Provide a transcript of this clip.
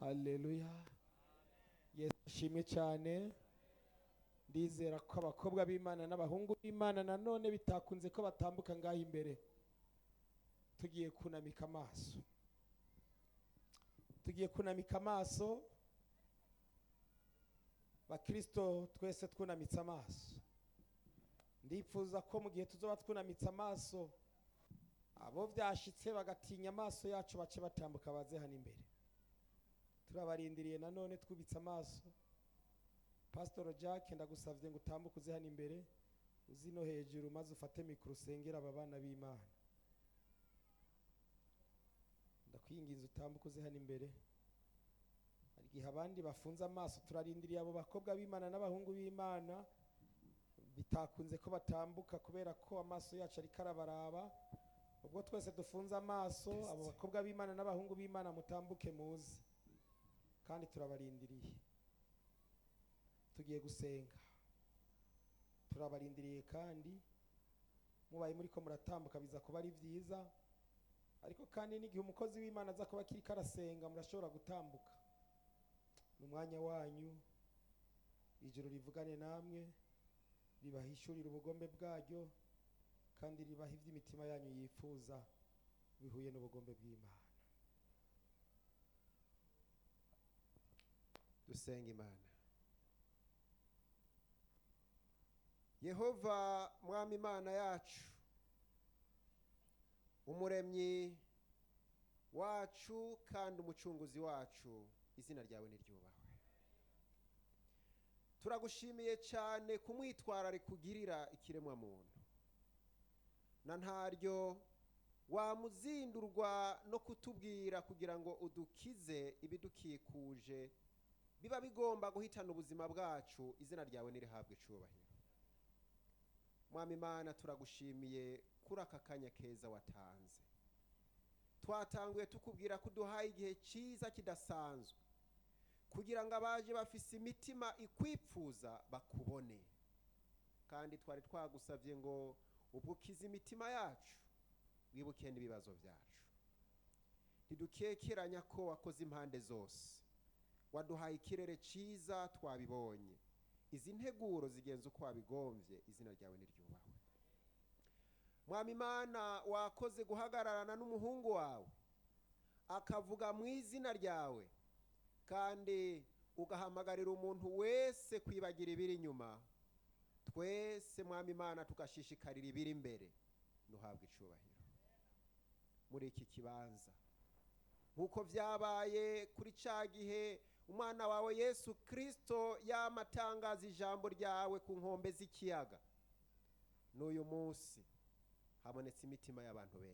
haleluya yesu ashimwe cyane ndizera ko abakobwa b'imana n'abahungu b'imana nanone bitakunze ko batambuka ngaho imbere tugiye kunamika amaso tugiye kunamika amaso bakristo twese twunamitse amaso ndifuza ko mu gihe tuzoba twunamitse amaso abo byashitse bagatinya amaso yacu bace batambuka baze hano imbere turabarindiriye nanone twubitse amaso pasitoro jack ndagusabye ngo utambuke uze hano imbere uzi no hejuru maze ufate mikoro usengera aba bana b'imana ndakwinginze utambuke uze hano imbere hari igihe abandi bafunze amaso turarindiriye abo bakobwa b'imana n'abahungu b'imana bitakunze ko batambuka kubera ko amaso yacu ariko arabaraba ubwo twese dufunze amaso abo bakobwa b'imana n'abahungu b'imana mutambuke muze kandi turabarindiriye tugiye gusenga turabarindiriye kandi mubaye muri ko muratambuka biza kuba ari byiza ariko kandi n'igihe umukozi w'imana aza kuba akiri karasenga murashobora gutambuka ni umwanya wanyu ijoro rivugane namwe ribahishurira ubugombe bwaryo kandi ribaha iby'imitima yanyu yifuza bihuye n'ubugombe bw'imana dusenga imana yehova mwami imana yacu umuremyi wacu kandi umucunguzi wacu izina ryawe niryubahwe turagushimiye cyane ku mwitwarariko ugirira ikiremwamuntu na ntaryo wamuzindurwa no kutubwira kugira ngo udukize ibidukikuje biba bigomba guhitana ubuzima bwacu izina ryawe nirihabwe icubahiro mwami imana turagushimiye kuri aka kanya keza watanze twatanguye tukubwira ko uduhaye igihe cyiza kidasanzwe kugira ngo abaje bafise imitima ikwipfuza bakubone kandi twari twagusabye ngo ubwo ukize imitima yacu wibuke n'ibibazo byacu ntidukekeranya ko wakoze impande zose waduhaye ikirere cyiza twabibonye izi nteguro zigenza uko wabigombye izina ryawe niryubahwe mwami imana wakoze guhagararana n'umuhungu wawe akavuga mu izina ryawe kandi ugahamagarira umuntu wese kwibagira ibiri inyuma twese mwami imana tugashishikarira ibiri imbere ntuhabwe icubahiro muri iki kibanza nk'uko byabaye kuri cya gihe umwana wawe yesu kirisito yamatangaza ijambo ryawe ku nkombe z'ikiyaga n'uyu munsi habonetse imitima y'abantu benshi